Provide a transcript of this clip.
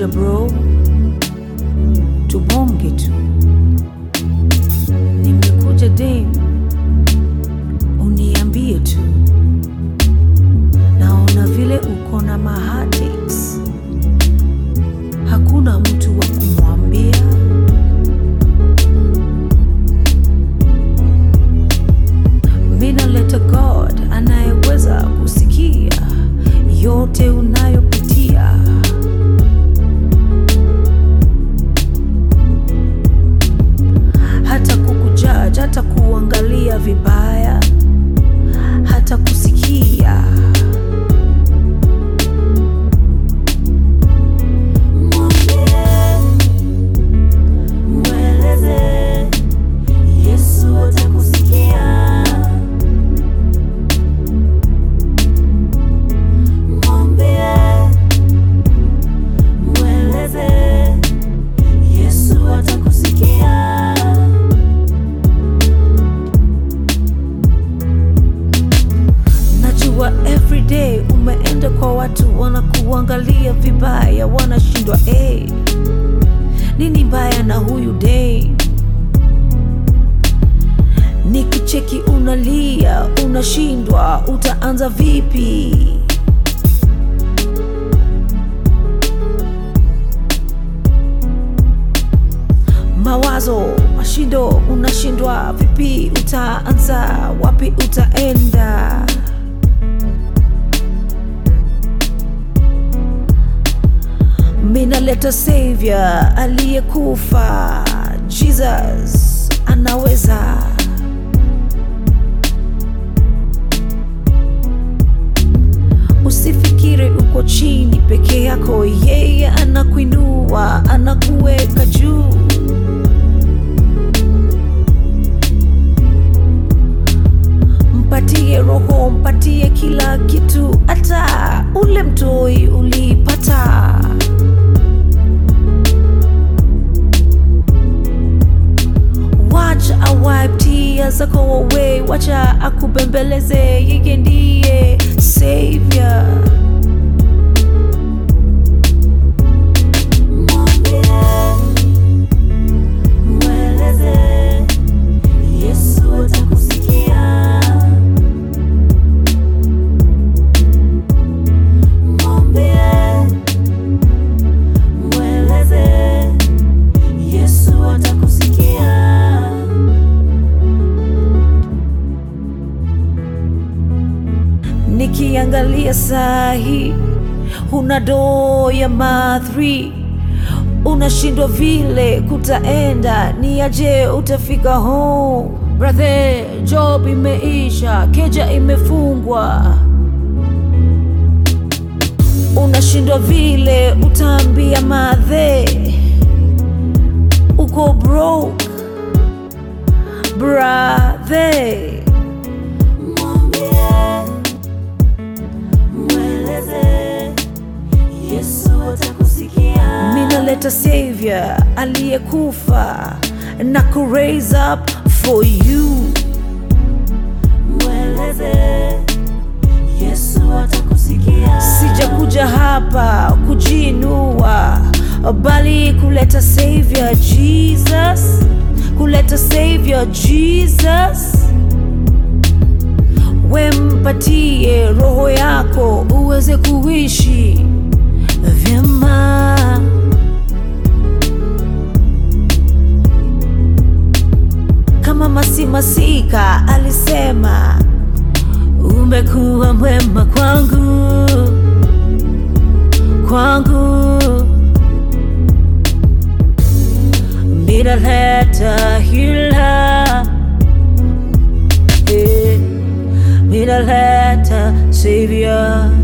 nimekuja bro, tubonge tu. Nimekuja dem, uniambie tu. Naona vile uko na mahatix, hakuna mtu wa kumwambia. Mina leta God anayeweza kusikia yote unayopitia. hata kukujaji, hata kuangalia vibaya, hata kusikia. Mweleze Yesu atakusikia. Mwambie, mweleze Yesu atakusikia. Najua everyday umeenda kwa watu wanakuangalia vibaya, wanashindwa hey, nini mbaya na huyu day? Nikicheki unalia, unashindwa, utaanza vipi? Mawazo, mashindo, unashindwa vipi? Utaanza wapi? Utaenda minaleta savior aliyekufa, Jesus anaweza. Usifikiri uko chini peke yako, yeye anakuinua, anakuweka juu. Mpatie roho, mpatie kila kitu, hata ule mtoi ulipata. Wacha awipe tears zako away, wacha akubembeleze, yeye ndiye savior. Mwambie, mweleze Yesu atakusikia. Mwambie, mweleze Yesu atakusikia. Nikiangalia sahi, huna doo ya ma3 unashindwa vile kutaenda, ni aje utafika home? Brother, job imeisha, keja imefungwa, unashindwa vile utaambia madhe uko broke brother. Mwambie, mweleze Yesu atakusikia. minaleta savior aliyekufa na ku raise up for you Mweleze Yesu atakusikia. sijakuja hapa kujiinua bali kuleta savior jesus kuleta savior jesus wempatie roho yako uweze kuishi vyema kama masimasika alisema umekuwa mwema kwangu kwangu minaleta hila eh, minaleta savior